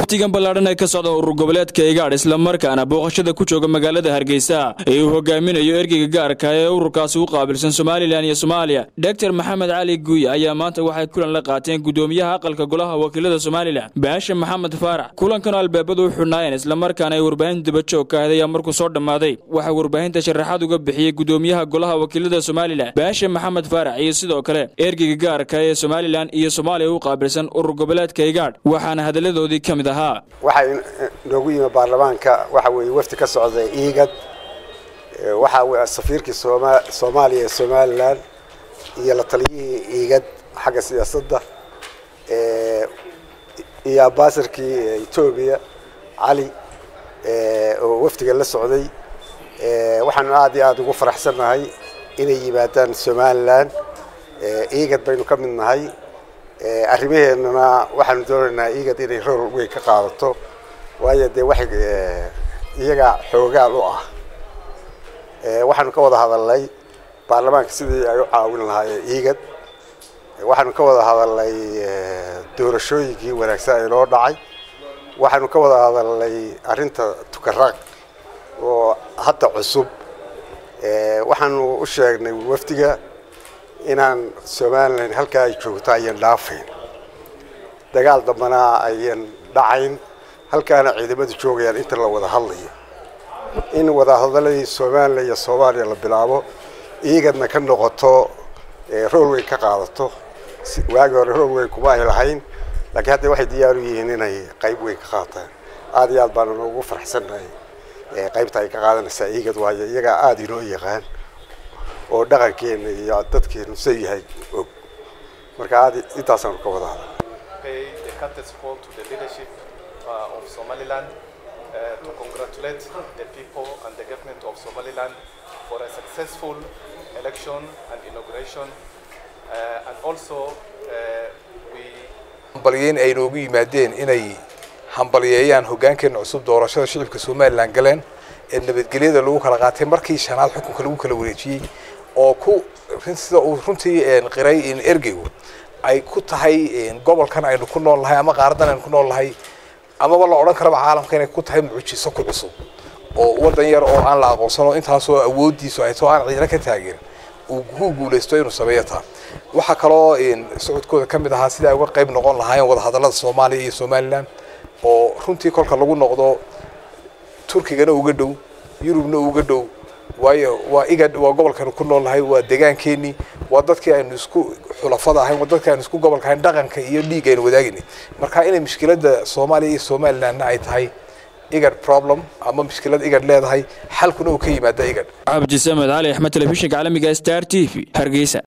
waftigan ballaadhan ee ka socda urur goboleedka igaadh islamarkaana booqashada ku jooga magaalada hargeysa ee uu hogaaminayo ergeyga gaarka ee ururkaasi u qaabilsan somalilan iyo soomaaliya doctor maxamed cali guuya ayaa maanta waxay kulan la qaateen gudoomiyaha aqalka golaha wakiilada somalilan baasha maxamed faarax kulankanoo albaabadu u xidhnaayeen islamarkaana ay warbaahinta dabajoog ka ahayd ayaa markuu soo dhammaaday waxaa warbaahinta sharaxaad uga bixiyey gudoomiyaha golaha wakiilada somalilan baasha maxamed faarax iyo sidoo kale ergeyga gaarka ee somalilan iyo soomaaliya u qaabilsan urur goboleedka igaadh waxaana hadalladoodii ka mid ahaa waxaa noogu yimi baarlamaanka waxa weeye wafdi ka socda iigad waxa weye safiirkii sooma soomaaliya ee somalilan iyo la taliyihii iigad xagga siyaasadda iyo ambaasarkii etoobiya cali oo wafdiga la socday waxaanu aad iyo aada ugu faraxsannahay inay yimaadaan somalilan iigad baynu ka mid nahay arrimaheennana waxaanu doonaynaa iigad inay rool weyn ka qaadato waayo dee waxay iyaga xoogaal u ah waxaanu ka wada hadalnay baarlamaanka sidii ay u caawin lahaayeen iigad waxaanu ka wada hadalnay doorashooyinkii wanaagsan ee loo dhacay waxaanu ka wada hadalnay arrinta tukaraaq oo hadda cusub waxaanu u sheegnay wafdiga inaan somalilan halkaa ay joogto ayan dhaafayn dagaal dambana ayan dhacayn halkaana ciidamadu joogayaan inta la wada hadlayo in wadahadaladii somalilan iyo soomaaliya la bilaabo iigadna ka noqoto rool weyn ka qaadato waagi hore rool weyn kuma ay lahayn laakiin hadda waxay diyaar u yihiin inay qayb weyn ka qaataan aada iyo aad baana noogu faraxsannahay qaybta ay ka qaadanaysaa iigad waayo iyagaa aada inoo yaqaan oo dhaqankeena iyo dadkeenu sa yahay og marka aad intaasaanu ka wada hadal of Somaliland uh, to congratulate the people and the government of Somaliland for a successful election and inauguration uh, and also uh, we hambalyeyn ay noogu yimaadeen inay hambalyeeyaan hoggaankeena cusub doorashada shicibka somalilan galeen ee nabadgelyada lagu kala qaatay markii shanaad xukunka lagu kala wareejiyey oo ku sida uu runtii qiray ergeygu ay ku tahay gobolkan aynu ku nool nahay ama qaaradan aynu ku nool nahay amaba la odhan karaba caalamka inay ku tahay mucjiso ku cusub oo waddan yar oo aan la aqoonsano intaasoo awooddiisu ay too aan ciidana ka taagin uu ku guulaysto inuu sameeyo taa waxaa kaloo socodkooda ka mid ahaa sida ay uga qayb noqon lahaayeen wadahadallada soomaaliya iyo somalilan oo runtii kolka lagu noqdo turkigana uga dhow yurubna uga dhow waayo waa igad waa gobolkaynu ku nool nahay waa deegaankeenii waa dadkii aynu isku xulafada ahayn waa dadkii aynu isku gobolka ahayn dhaqanka iyo dhiig aynu wadaagini marka inay mushkiladda soomaaliya iyo somalilandna ay tahay igad problem ama mushkilad igad leedahay xalkuna uu ka yimaada igad cabdisamed cali axmed telefishinka caalamiga star t v hargeysa